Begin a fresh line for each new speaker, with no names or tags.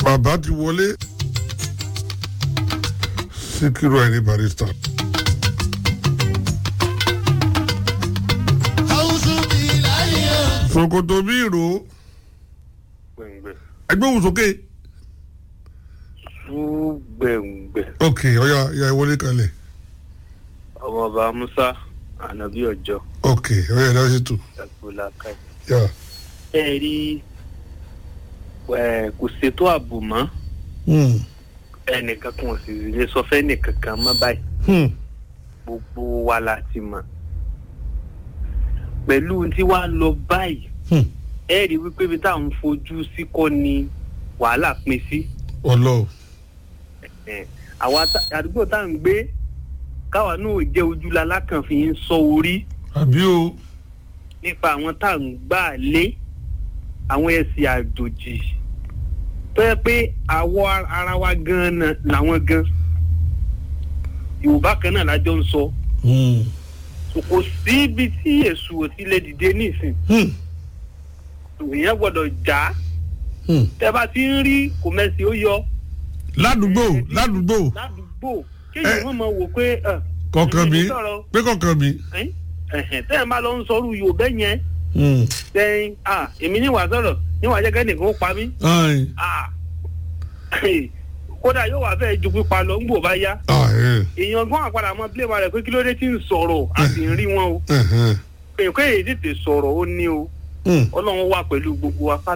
bàbá ti wọlé síkírù ẹni barista. sokoto bí ìró
gbẹ̀ngbẹ̀
ẹgbẹ́ òun sókè.
súgbẹ̀ngbẹ̀
ok ọ̀ya ìyá ìwọlé kalẹ̀
ọmọọba musa ànábì ọjọ́
ok ọ̀ya ìdá sí tù.
ẹ̀kúlá káì.
yà
ẹ rí ẹ kò ṣètò ààbò mọ́
Hmm.
ẹnìkan kan ò sì lè sọ fẹ́ nìkan kan mọ́ báyìí
Hmm.
gbogbo wa la ti mọ̀ pẹ̀lú tí wàá lọ báyìí
Hmm.
ẹ rí wípé ibi tá à ń fojú sí kọ́ ni wàhálà pín sí.
ọlọ
Ẹ̀, àwa tá- àdúgbò tá à ń gbé káwa náà jẹ́ ojúlá lákànfin ń sọ orí
àbí o
nípa àwọn tá à ń gbà lé àwọn ẹ̀sìn àjòjì tó yẹ pé àwọ̀ ara wa gan-an làwọn gan yorùbá kan náà lájọ ń sọ
Hmm.
So, kò sí ibi tí èṣù ò ti lè dìde nísìn
Hmm.
ìyẹn gbọ́dọ̀ já
Hmm.
tẹ́ bá ti ń rí kòmẹ́sì ó yọ
ládùúgbò ládùúgbò
ládùúgbò kéèyàn
Ẹ-
wọn máa wò pé ẹ,
kọ̀ọ̀kan mi
èmi sọ̀rọ̀,
pé kọ̀ọ̀kan mi.
ẹ́n, ẹ̀hẹ̀n, tẹ́ ẹ̀ bá lọ ń sọrú yorùbá yẹn
Hmm.
sẹ́yìn ah èmi níwà sọ̀rọ̀ níwà jẹ́ kẹ́nìkan ó pa mí
Ayin.
ah kódà yóò wá fẹ́ ju pípa lọ ńgbò bá yá
Ah, eh.
èèyàn gan àpàdà mọ bílẹ̀ wa rẹ̀ pé kí ló dé tí ń sọ̀rọ̀ a sì ń rí wọn o
Ẹ̀hẹ̀n.
èèyàn kéèyàn tètè sọ̀rọ̀ ó ní o
Hmm.
ọlọ́run wà pẹ̀lú gbogbo wa